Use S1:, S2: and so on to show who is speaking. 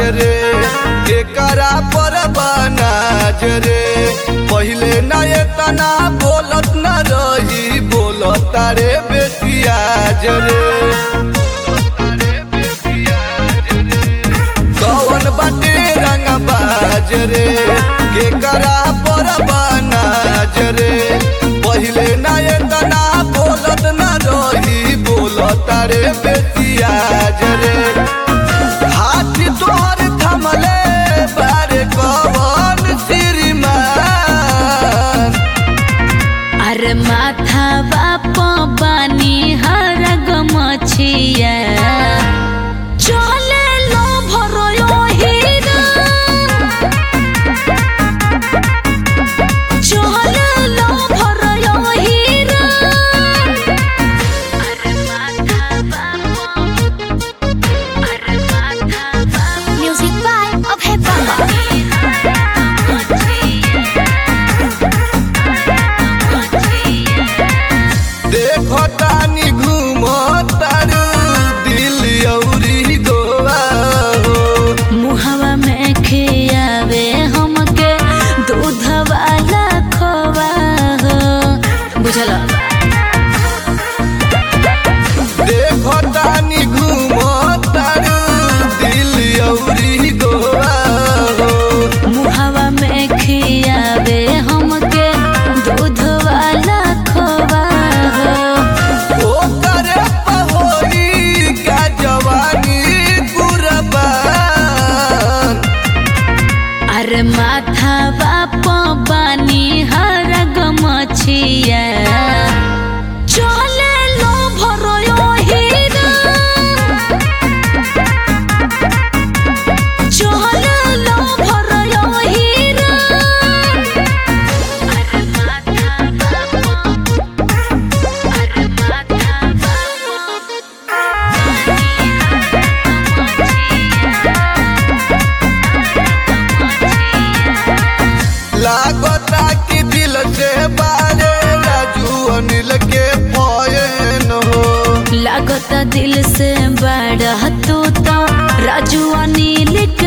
S1: रे एकरा पर बनाज रे पहिले ना एतना बोलत न रही बोलत रे बेटियाज रे कौन बाटे रंग बाज रे केकरा पर बनाज रे पहिले ना एतना बोलत न रही बोलत रे बेटियाज रे हाथ तोहर थमले बारे कवन श्रीमान
S2: अरे माथा बाप बानी हर गमछिया चले लो भरो हीरा चले लो भरो हीरा अरे माथा बाप अरे माथा बाप म्यूजिक बाय अभय बाबा
S1: देखो तानी घूमो तारू दिल्ली औरी गोवा हो
S2: मुहवा में खियावे हमके दूध वाला खोवा हो बुझल
S1: देखो तानी घूमो तारू दिल्ली औरी गोवा हो
S2: मुहवा में खियावे हमके दूध वाला खोवा हो
S1: ओ करे पहोरी का जवानी कुरबान
S2: अरे माथा बाप बानी हर गमछिया चले लो भरो हीरा चले लो भरो हीरा अरे माथा बाप अरे माथा
S1: लागता कि दिल से बारे राजू अनिल के फयन हो
S2: लागत दिल से बड़ा तू तो राजू अनिल